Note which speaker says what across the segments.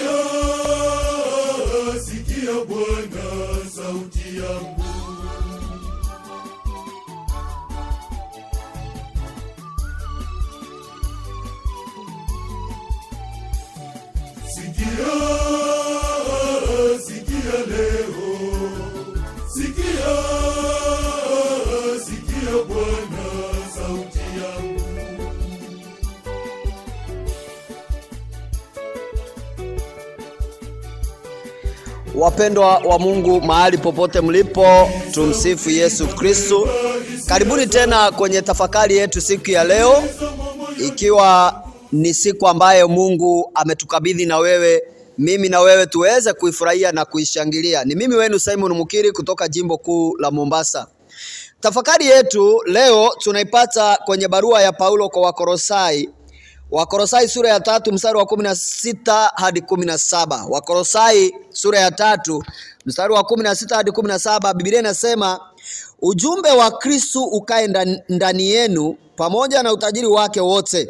Speaker 1: Sikia, sikia Bwana sauti yangu. Sikia, sikia leo. Sikia, sikia Bwana sauti yangu.
Speaker 2: Wapendwa wa Mungu mahali popote mlipo, tumsifu Yesu Kristu. Karibuni tena kwenye tafakari yetu siku ya leo, ikiwa ni siku ambayo Mungu ametukabidhi na wewe mimi na wewe tuweze kuifurahia na kuishangilia. Ni mimi wenu Simon Mukiri kutoka jimbo kuu la Mombasa. Tafakari yetu leo tunaipata kwenye barua ya Paulo kwa Wakorosai Wakorosai sura ya tatu mstari wa kumi na sita hadi kumi na saba Wakorosai sura ya tatu mstari wa kumi na sita hadi kumi na saba Biblia inasema ujumbe wa Kristu ukae ndan- ndani yenu pamoja na utajiri wake wote.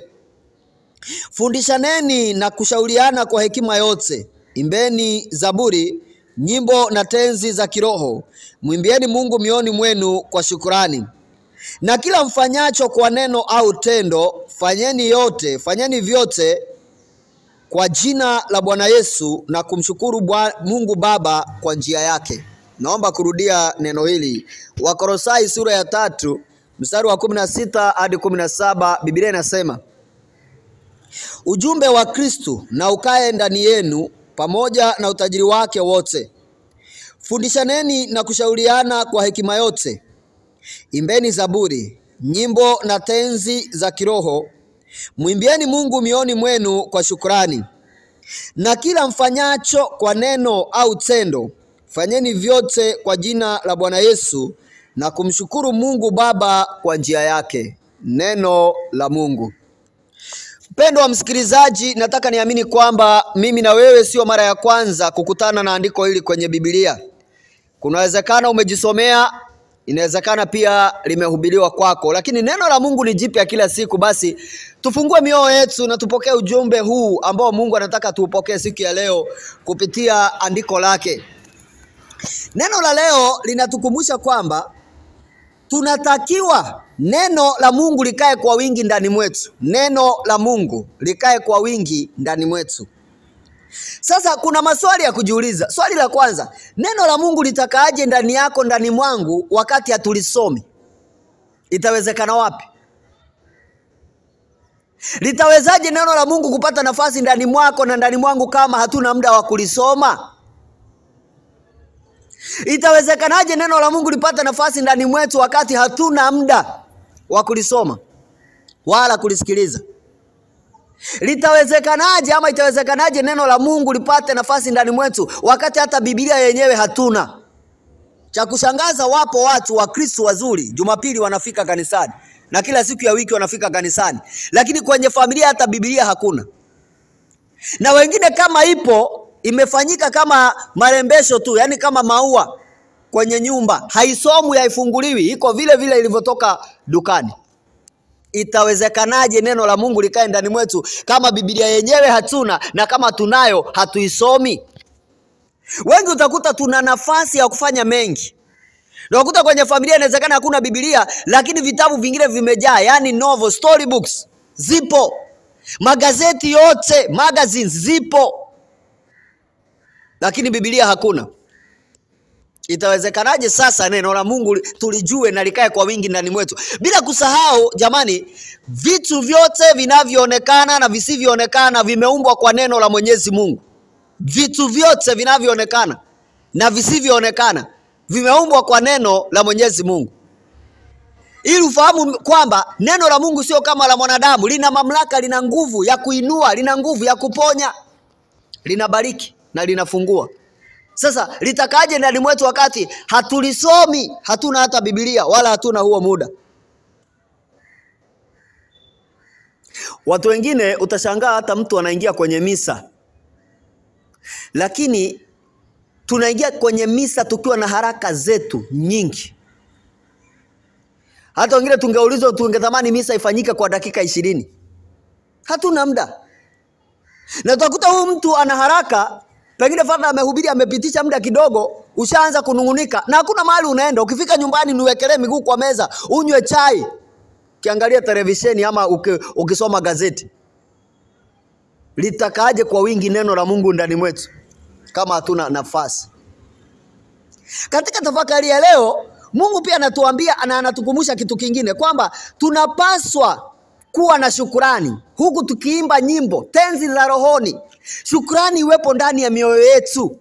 Speaker 2: Fundishaneni na kushauriana kwa hekima yote, imbeni zaburi, nyimbo na tenzi za kiroho, mwimbieni Mungu mioni mwenu kwa shukurani na kila mfanyacho kwa neno au tendo, fanyeni yote, fanyeni vyote kwa jina la Bwana Yesu na kumshukuru Bwa- Mungu Baba kwa njia yake. Naomba kurudia neno hili, Wakorosai sura ya tatu mstari wa kumi na sita hadi kumi na saba Biblia inasema ujumbe wa Kristu na ukae ndani yenu pamoja na utajiri wake wote. Fundishaneni na kushauriana kwa hekima yote Imbeni zaburi, nyimbo na tenzi za kiroho, mwimbieni Mungu mioni mwenu kwa shukrani. Na kila mfanyacho kwa neno au tendo, fanyeni vyote kwa jina la Bwana Yesu na kumshukuru Mungu Baba kwa njia yake. Neno la Mungu. Mpendo wa msikilizaji, nataka niamini kwamba mimi na wewe sio mara ya kwanza kukutana na andiko hili kwenye Biblia. Kunawezekana umejisomea, inawezekana pia limehubiriwa kwako, lakini neno la Mungu ni jipya kila siku. Basi tufungue mioyo yetu na tupokee ujumbe huu ambao Mungu anataka tuupokee siku ya leo kupitia andiko lake. Neno la leo linatukumbusha kwamba tunatakiwa neno la Mungu likae kwa wingi ndani mwetu. Neno la Mungu likae kwa wingi ndani mwetu. Sasa kuna maswali ya kujiuliza. Swali la kwanza, neno la Mungu litakaaje ndani yako, ndani mwangu, wakati hatulisomi? Itawezekana wapi? Litawezaje neno la Mungu kupata nafasi ndani mwako na ndani mwangu kama hatuna muda wa kulisoma? Itawezekanaje neno la Mungu lipata nafasi ndani mwetu wakati hatuna muda wa kulisoma wala kulisikiliza? Litawezekanaje ama itawezekanaje neno la Mungu lipate nafasi ndani mwetu wakati hata Biblia yenyewe hatuna? Cha kushangaza, wapo watu wa Kristo wazuri, Jumapili wanafika kanisani na kila siku ya wiki wanafika kanisani, lakini kwenye familia hata Biblia hakuna, na wengine kama ipo imefanyika kama marembesho tu, yani kama maua kwenye nyumba, haisomwi, haifunguliwi, iko vile vile ilivyotoka dukani. Itawezekanaje neno la Mungu likae ndani mwetu kama Biblia yenyewe hatuna na kama tunayo hatuisomi? Wengi utakuta tuna nafasi ya kufanya mengi. Na Unakuta kwenye familia inawezekana hakuna Biblia, lakini vitabu vingine vimejaa, yani novel, story books zipo, magazeti yote, magazines zipo, lakini Biblia hakuna. Itawezekanaje sasa neno la Mungu tulijue na likae kwa wingi ndani mwetu? Bila kusahau jamani, vitu vyote vinavyoonekana na visivyoonekana vimeumbwa kwa neno la Mwenyezi Mungu. Vitu vyote vinavyoonekana na visivyoonekana vimeumbwa kwa neno la Mwenyezi Mungu, ili ufahamu kwamba neno la Mungu sio kama la mwanadamu. Lina mamlaka, lina nguvu ya kuinua, lina nguvu ya kuponya, linabariki na linafungua. Sasa litakaje ndani mwetu wakati hatulisomi, hatuna hata Biblia wala hatuna huo muda? Watu wengine utashangaa, hata mtu anaingia kwenye misa, lakini tunaingia kwenye misa tukiwa na haraka zetu nyingi. Hata wengine tungeulizwa, tungetamani misa ifanyike kwa dakika ishirini. Hatuna muda. na utakuta huyu mtu ana haraka, pengine fadha amehubiri, amepitisha muda kidogo, ushaanza kunung'unika na hakuna mahali unaenda. Ukifika nyumbani, niwekelee miguu kwa meza, unywe chai, ukiangalia televisheni ama uki, ukisoma gazeti. Litakaaje kwa wingi neno la Mungu ndani mwetu kama hatuna nafasi? Katika tafakari ya leo, Mungu pia anatuambia na anatukumbusha kitu kingine kwamba tunapaswa kuwa na shukurani huku tukiimba nyimbo tenzi za rohoni. Shukurani iwepo ndani ya mioyo yetu.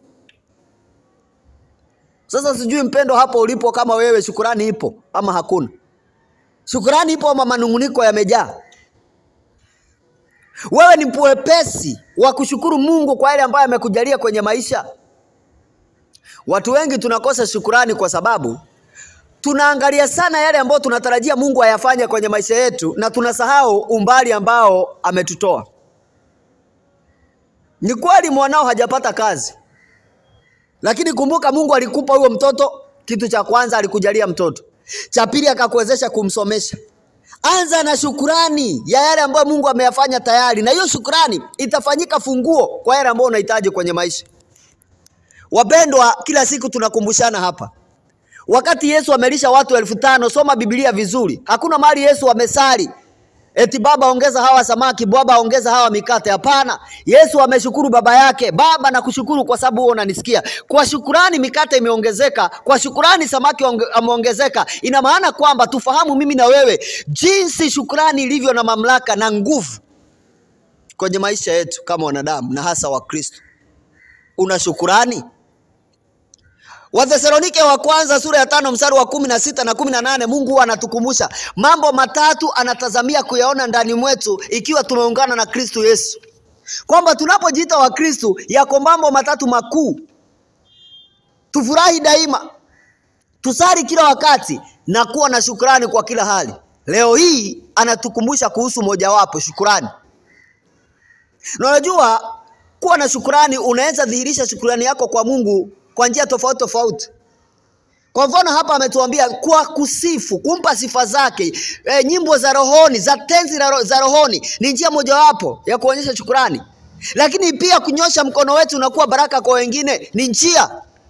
Speaker 2: Sasa sijui mpendo, hapo ulipo, kama wewe shukurani ipo ama hakuna? Shukurani ipo ama manung'uniko yamejaa? Wewe ni mwepesi wa kushukuru Mungu kwa yale ambayo amekujalia kwenye maisha? Watu wengi tunakosa shukurani kwa sababu tunaangalia sana yale ambayo tunatarajia Mungu ayafanye kwenye maisha yetu na tunasahau umbali ambao ametutoa. Ni kweli mwanao hajapata kazi, lakini kumbuka Mungu alikupa huyo mtoto. Kitu cha kwanza alikujalia mtoto, cha pili akakuwezesha kumsomesha. Anza na shukurani ya yale ambayo Mungu ameyafanya tayari, na hiyo shukurani itafanyika funguo kwa yale ambayo unahitaji kwenye maisha. Wapendwa, kila siku tunakumbushana hapa Wakati Yesu amelisha watu elfu tano, soma Biblia vizuri. Hakuna mahali Yesu amesali eti baba ongeza hawa samaki, baba ongeza hawa mikate. Hapana, Yesu ameshukuru baba yake, Baba nakushukuru kwa sababu wewe unanisikia. Kwa shukurani mikate imeongezeka, kwa shukurani samaki ameongezeka. Ina maana kwamba tufahamu mimi na wewe jinsi shukurani ilivyo na mamlaka na nguvu kwenye maisha yetu kama wanadamu na hasa Wakristo. Una shukurani? Wathesalonike wa kwanza sura ya tano mstari wa kumi na sita na kumi na nane Mungu huwa anatukumbusha mambo matatu anatazamia kuyaona ndani mwetu ikiwa tumeungana na Kristo Yesu, kwamba tunapojiita Wakristo yako mambo matatu makuu: tufurahi daima, tusali kila wakati na kuwa na shukrani kwa kila hali. Leo hii anatukumbusha kuhusu mojawapo, shukrani. Na unajua kuwa na shukrani, unaweza dhihirisha shukrani yako kwa Mungu kwa njia tofauti tofauti. Kwa mfano hapa ametuambia kwa kusifu, kumpa sifa zake. E, nyimbo za rohoni za tenzi za rohoni ni njia mojawapo ya kuonyesha shukrani, lakini pia kunyosha mkono wetu na kuwa baraka kwa wengine ni njia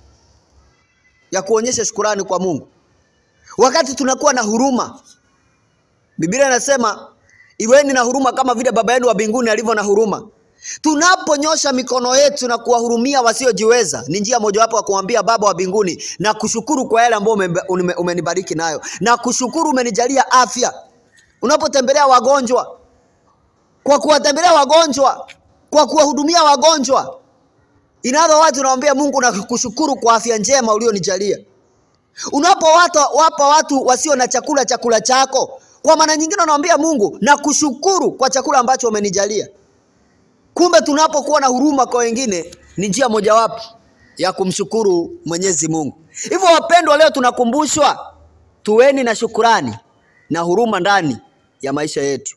Speaker 2: ya kuonyesha shukrani kwa Mungu. Wakati tunakuwa na huruma, Biblia inasema iweni na huruma kama vile Baba yenu wa mbinguni alivyo na huruma. Tunaponyosha mikono yetu na kuwahurumia wasiojiweza ni njia mojawapo ya kumwambia Baba wa mbinguni na kushukuru kwa yale ambayo umenibariki nayo, na kushukuru umenijalia afya. Unapotembelea wagonjwa, kwa kuwatembelea wagonjwa, kwa kuwahudumia wagonjwa, inavyo watu unamwambia Mungu na kushukuru kwa afya njema ulionijalia. Unapowapa wapa watu wasio na chakula chakula chako, kwa maana nyingine unamwambia Mungu na kushukuru kwa chakula ambacho umenijalia. Kumbe tunapokuwa na huruma kwa wengine ni njia mojawapo ya kumshukuru Mwenyezi Mungu. Hivyo wapendwa, leo tunakumbushwa tuweni na shukurani na huruma ndani ya maisha yetu.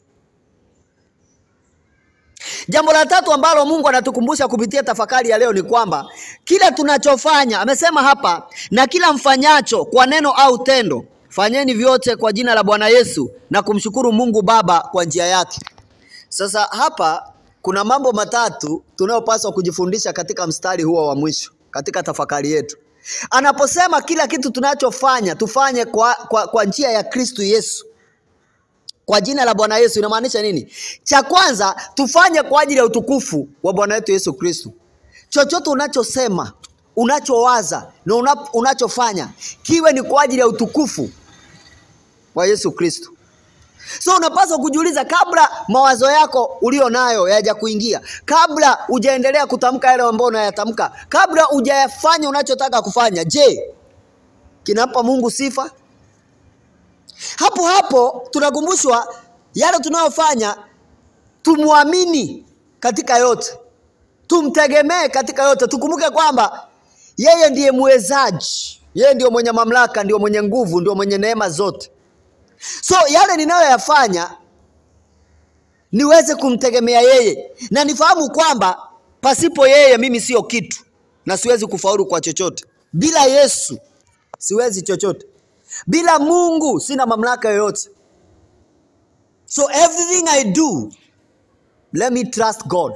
Speaker 2: Jambo la tatu ambalo Mungu anatukumbusha kupitia tafakari ya leo ni kwamba kila tunachofanya, amesema hapa, na kila mfanyacho kwa neno au tendo, fanyeni vyote kwa jina la Bwana Yesu na kumshukuru Mungu Baba kwa njia yake. Sasa hapa kuna mambo matatu tunayopaswa kujifundisha katika mstari huo wa mwisho katika tafakari yetu. Anaposema kila kitu tunachofanya tufanye kwa, kwa, kwa njia ya Kristo Yesu, kwa jina la Bwana Yesu, inamaanisha nini? Cha kwanza tufanye kwa ajili ya utukufu wa Bwana wetu Yesu Kristo. Chochote unachosema, unachowaza na una, unachofanya kiwe ni kwa ajili ya utukufu wa Yesu Kristo. So unapaswa kujiuliza kabla mawazo yako ulio nayo yaja kuingia, kabla hujaendelea kutamka yale ambayo unayatamka, kabla hujayafanya unachotaka kufanya, je, kinampa Mungu sifa? Hapo hapo tunakumbushwa yale tunayofanya, tumwamini katika yote, tumtegemee katika yote. Tukumbuke kwamba yeye ndiye mwezaji, yeye ndio mwenye mamlaka, ndio mwenye nguvu, ndio mwenye neema zote. So yale ninayoyafanya niweze kumtegemea yeye na nifahamu kwamba pasipo yeye mimi sio kitu na siwezi kufaulu kwa chochote. Bila Yesu siwezi chochote. Bila Mungu sina mamlaka yoyote. So everything I do let me trust God.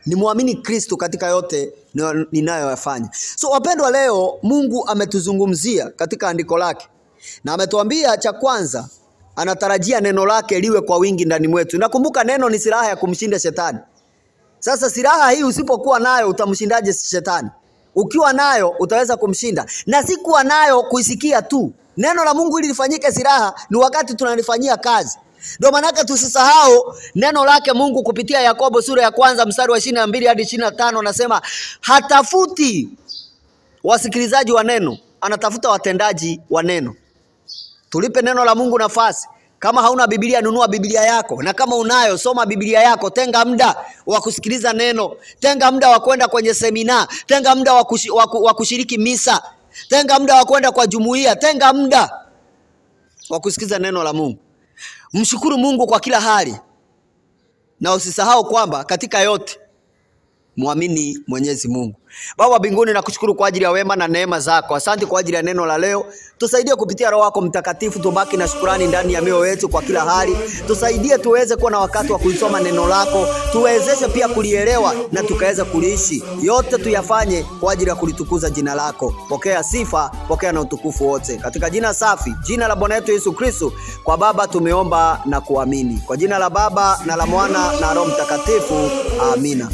Speaker 2: nimwamini Kristo katika yote ni- ninayoyafanya. So wapendwa, leo Mungu ametuzungumzia katika andiko lake na ametuambia cha kwanza, anatarajia neno lake liwe kwa wingi ndani mwetu. Nakumbuka neno ni silaha ya kumshinda shetani. Sasa silaha hii usipokuwa nayo utamshindaje shetani? Ukiwa nayo utaweza kumshinda, na si kuwa nayo kuisikia tu. Neno la Mungu ili lifanyike silaha ni wakati tunalifanyia kazi. Ndio maanake tusisahau neno lake Mungu kupitia Yakobo sura ya kwanza mstari wa ishirini na mbili hadi ishirini na tano anasema hatafuti wasikilizaji wa neno, anatafuta watendaji wa neno. Tulipe neno la Mungu nafasi. Kama hauna Biblia, nunua Biblia yako, na kama unayo, soma Biblia yako. Tenga muda wa kusikiliza neno, tenga muda wa kwenda kwenye semina, tenga muda wa kushi- wa ku- wa kushiriki misa, tenga muda wa kwenda kwa jumuiya, tenga muda wa kusikiliza neno la Mungu. Mshukuru Mungu kwa kila hali, na usisahau kwamba katika yote mwamini Mwenyezi Mungu. Baba wa mbinguni, nakushukuru kwa ajili ya wema na neema zako. Asante kwa ajili ya neno la leo. Tusaidie kupitia Roho wako Mtakatifu, tubaki na shukurani ndani ya mioyo yetu kwa kila hali. Tusaidie tuweze kuwa na wakati wa kulisoma neno lako, tuwezeshe pia kulielewa na tukaweza kuliishi. Yote tuyafanye kwa ajili ya kulitukuza jina lako. Pokea sifa, pokea na utukufu wote, katika jina safi, jina la Bwana wetu Yesu Kristo. Kwa Baba tumeomba na kuamini, kwa jina la Baba na la Mwana na Roho Mtakatifu, amina.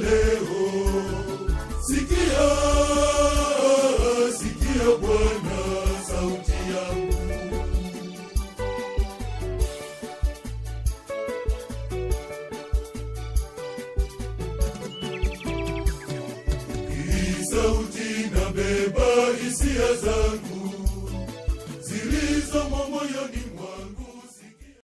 Speaker 1: Sikia, sikia Bwana sauti yangu. Hii sauti inabeba hisia zangu